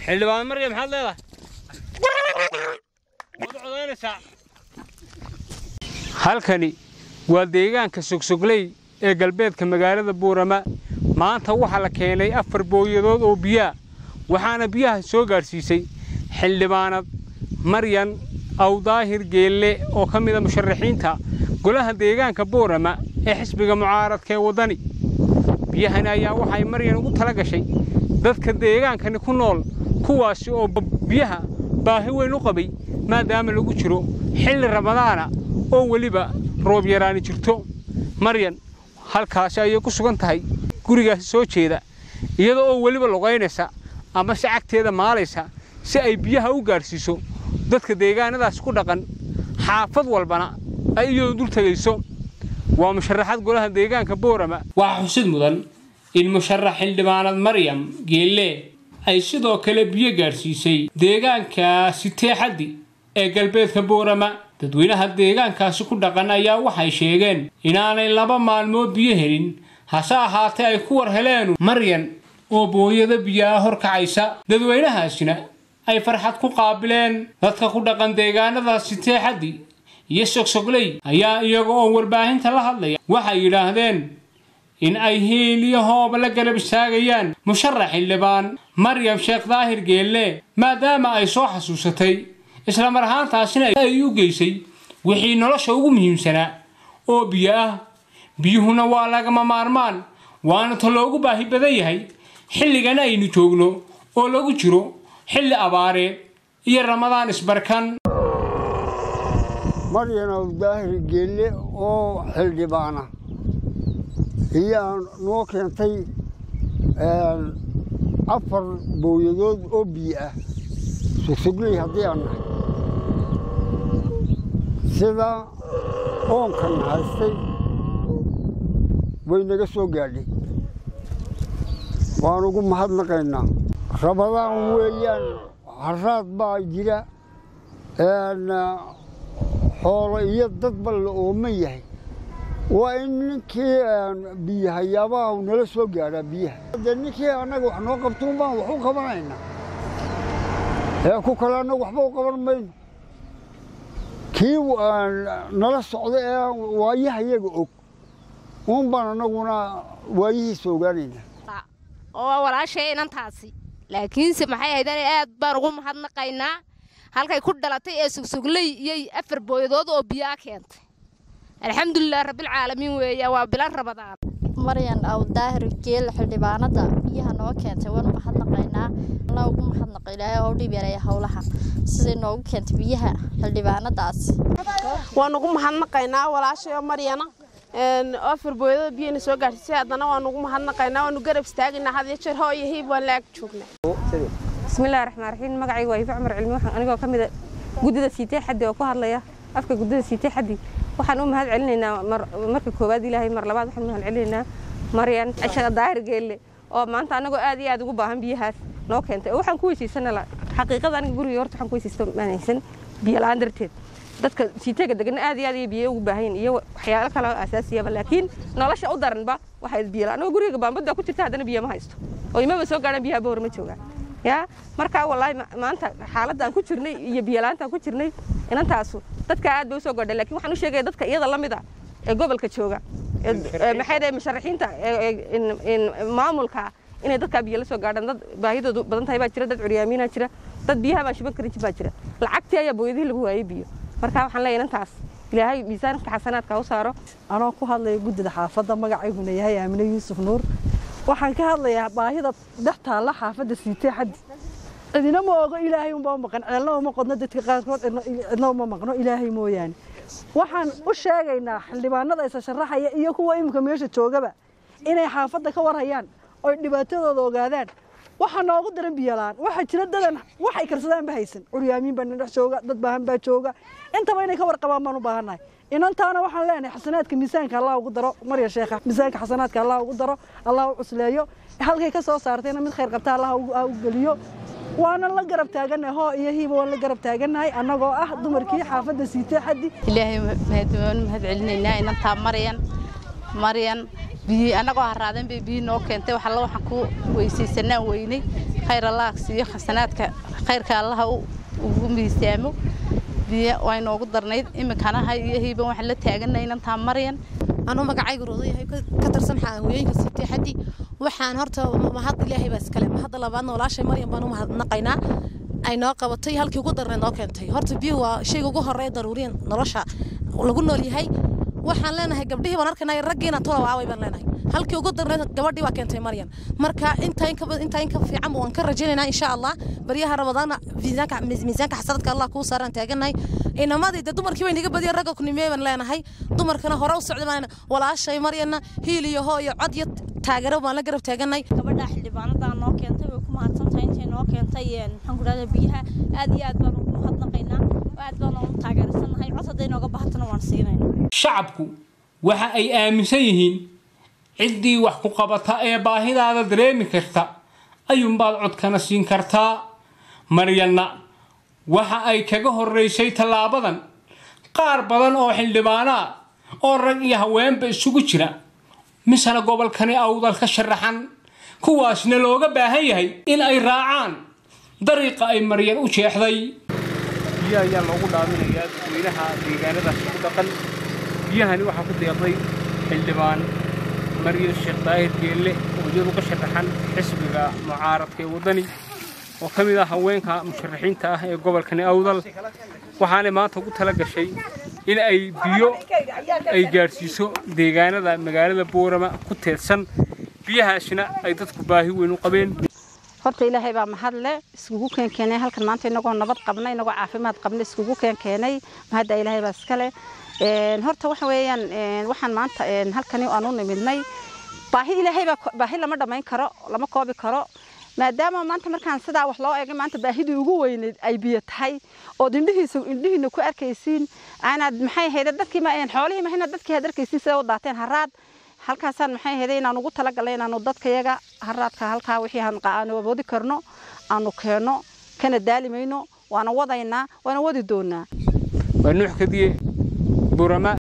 xildhibaan marya maxaad leedahay waad codaynaysaa halkani waa deegaanka sogsogley ee galbeedka magaalada buurama maanta waxaa la keenay afar booyadood oo biyaa waxaana biyaha soo gaadhsiisay xildhibaanad maryan awdaahir geelle oo ka mida musharaxiinta golaha deegaanka buurama ee xisbiga mucaaradka ee waddani biyahani ayaa waxay maryan ugu tala gashay dadka deegaankani ku nool kuwaasi oo biyaha baahi weyn u qabay maadaama lagu jiro xilli ramadaana oo weliba roob yaraani jirto maryan halkaasi ayay ku sugan tahay gurigaasi soo jeeda iyadoo oo weliba lugaynaysa ama si cagteeda maalaysa si ay biyaha u gaadhsiiso dadka deegaanadaas ku dhaqan xaafad walbana ay iyadoo dul tegayso waa musharaxad golaha deegaanka boorama waxaa xusid mudan in musharax xildhibaanad maryam geelle ay sidoo kale biyo gaadhsiisay deegaanka siteexaddi ee galbeedka boorama dadweynaha deegaankaasi ku dhaqan ayaa waxay sheegeen inaanay laba maalmood biyo helin hase ahaatee ay ku war heleenu maryan oo booyada biyaa hor kacaysa dadweynahaasina ay farxad ku qaabileen dadka ku dhaqan deegaanada siteexaddi iyo sogsogley ayaa iyaga oo warbaahinta la hadlaya waxay yidhaahdeen in ay hiil iyo hooba la garab istaagayaan musharax xildhibaan maryam sheekh daahir geelle maadaama ay soo xasuusatay isla mar ahaantaasina ay u geysay wixii nolosha ugu muhiimsanaa oo biyo ah biyuhuna waa lagama maarmaan waana ta loogu baahi badan yahay xilligan aynu joogno oo lagu jiro xilli abaareed iyo ramadaan isbarkan maryan awdaahir geelle oo xildhibaana ayaa noo keentay afar booyadood oo biyo ah sugsugley haddii aan nahay sida oonkan haystay way naga soo gaadhay waan ugu mahadnaqaynaa rabadaan weeyaan haraad baa jira xoolo iyo dadba la ooman yahay waa in ninkii biyahayaabaa nala soo gaadhaa biyaha de ninkii annaga wax noo qabtuun baan wax u qabanaynaa ee ku kale annaga waxba u qaban mayno kii nala socda ee waayaha iyaga og uun baan annaguna waayihiisa ogaanaynaa oo walaashay inantaasi laakiinse maxay ahaydane aad baan ugu mahadnaqaynaa halkay ku dhalatay ee sugsugley iyo afar booyadood oo biyaa keentay alxamdulilah rabbilcaalamiin weeya waa bilan rabadaan maryan aw daahir geel xildhibaanada biyaha noo keentay waanu mahadnaqaynaa alla ugu mahadnaqa ilaahay oo dhib yareeya howlaha siday noogu keentay biyaha xildhibaanadaasi waan ugu mahadnaqaynaa walaashay oo maryana afar booyadada biyana soo gaadhisay haddana waan ugu mahadnaqaynaa waanu garab istaagaynaa had iyo jeer hoo iyo hiib waan la ag joognaa bismillahi raxmaan raxiim magacayga waa ifa cumar cilmi waxaan anigoo ka mida guddida siitee xaddi oo ku hadlaya afka guddida siitee xaddi waxaan u mahad celinaynaa marka koowaad ilaahay mar labaad waxaan u mahad celinaynaa maryan cashada daahir geelle oo maanta annagoo aad iyo aad ugu baahan biyahaas noo keentay oo waxaan ku weysiisanala xaqiiqada aniga guriga horta waxaan ku weysiisto maanaysan biyo la-aan darteed dadka siiteega degan aad iyo aad iyo biyo ugu baahan iyo waxyaalo kale oo asaasiyaba laakiin nolosha u daranba waxay biyo la anigoo guriga baambada ku jirta haddana biyo ma haysto oo imaba soo gaadhan biyaha boor ma joogaan ya markaa wallaahi maanta xaaladda aan ku jirnay iyo biyolaanta aan ku jirnay inantaasu dadka aad bay usoo godhay lakin waxaan u sheegaya dadka iyada la mid a ee gobolka jooga maxay dhahay musharaxiinta maamulka inay dadkaa biyo la soo gaadhaan dad baahidoodu badan tahay baa jira dad curyaamiina jira dad biyaha baan shiban karin baa jira lacagtii ayaa booyadihii lagu waayey biyo markaa waxaan leeyahay inantaas ilaahay miisaanka xasanaadka u saaro anoo ku hadlaya guddida xaafadda magacayguna yahay aamine yuusuf nuur waxaan ka hadlayaa baahida dhex taalla xaafadda siitee xaddi cidina ma ogo ilaahay unbaa maqan ceelna uma qodno dadka qaarkood cidna uma maqno ilaahay mooyaane waxaan u sheegaynaa xildhibaanada isa sharaxaya iyo kuwa iminka meesha joogaba inay xaafadda ka warhayaan oy dhibaatadooda ogaadaan waxaa noogu daran biyolaan waxaa jira dadan waxay karsadaanba haysan curyaamiin baa dhex jooga dad baahan baa jooga intaba inay ka warqabaan baan u baahannahay inantaana waxaan leenahay xasanaadka miisaanka allah ugu daro marya sheekha miisaanka xasanaadka allah ugu daro allah u cusleeyo halkay ka soo saartayna mid khayr qabta allah u geliyo waana la garab taagannahay hoo iyo hiiba waan la garab taagannahay annagoo ah dumarkii xaafadda siitee xaddi ilaahay waan mahad celinaynaa inantaa maryan maryan biyi annagoo harraadeen bay biyi noo keentay wax alla waxaan ku weysaysanaan weynay khayr allaha siiyo khasanaadka khayrka allaha ugu miisaamo biyo waa inoogu darnayd iminkana hay iyo hiiban waxaan la taaganay inantaa maryan anuu magacaygu roodayahay ka tirsan hooyooyinka siitay xaddi waxaan horta mahad ilaahay baa iskale mahadda labaadna walaashay maryan baan u mahadnaqaynaa ay noo qabatay halkii ugu darneed noo keentay horta biyuhu waa shayga ugu horeeya daruuriyan nolosha lagu nool yahay waxaan leenahay gabdhihii baan arkaynay raggiina tula waaway baan leenahay halkii ugu darneed gabadhii waa keentay maryan marka intaa inka intaa inka fiican waan ka rajaynaynaa insha allah baryaha ramadaana miisaanka miisaanka xasanadka allah kuu saaraan taaganahay inamadii dee dumarkii bay naga badiyeen ragga kunimee baan leenahay dumarkana hore u socda baan walaashay maryanna hiil iyo hoo iyo cod iyo taageero baan la garab taaganay gabadha xildhibaanadaa noo keentay way ku mahadsantahay intay noo keentay maxaan ku dhahdaa biyaha aad iyo aad baan ugu mahadnaqaynaa aad baan ugu taageersanahay cod hadday nooga bahatana waan siinayna shacabku waxa ay aaminsan yihiin ciddii wax ku qabata ee baahidaada dareemi karta ayuunbaad codkana siin kartaa maryanna waxa ay kaga horraysay tallaabadan qaar badan oo xildhibaano ah oo rag iyo haweenba isugu jira misana gobolkani awdal ka sharaxan kuwaasna looga baahan yahay in ay raacaan dariiqa ay maryan u jeexday biyo ayaa loogu dhaaminayaa dadweynaha deegaanadaas ku dhaqan biyahani waxaa ku deeqday xildhibaan maryan sheekh daahir geelle oo iyadu ka sharaxan xisbiga mucaaradka ee waddani oo ka mid ah haweenka musharaxiinta ah ee gobolkani awdal waxaanay maanta ugu tala gashay in ay biyo ay gaadhsiiso deegaanada magaalada boorama ku teedsan biyahaasina ay dadku baahi weyn u qabeen horta ilaahay baa mahad leh iskugu keenkeenay halkan maanta inagoo nabad qabna inagoo caafimaad qabna iskugu keenkeenay mahadda ilaahay baa iskale horta waxa weeyaan waxaan maanta halkani aan u nimidnay baahi ilaahay baa baahi lama dhammayn karo lama koobi karo maadaama maanta markaan sidaa wax loo eegay maanta baahidii ugu weyneyd ay biyo tahay ood indhihiisa indhihiina ku arkaysiin aanaad maxay ahayd dadkii ma xoolihii mahina dadkii aad arkaysiin sida u daateen haraad halkaasaan maxay ahayd inaan ugu talagalay inaanu dadkayaga haraadka halkaa wixii aanu awoodi karno aanu keenno kana daalimayno waana wadaynaa waana wadi doonaa waa nuux kadiye burama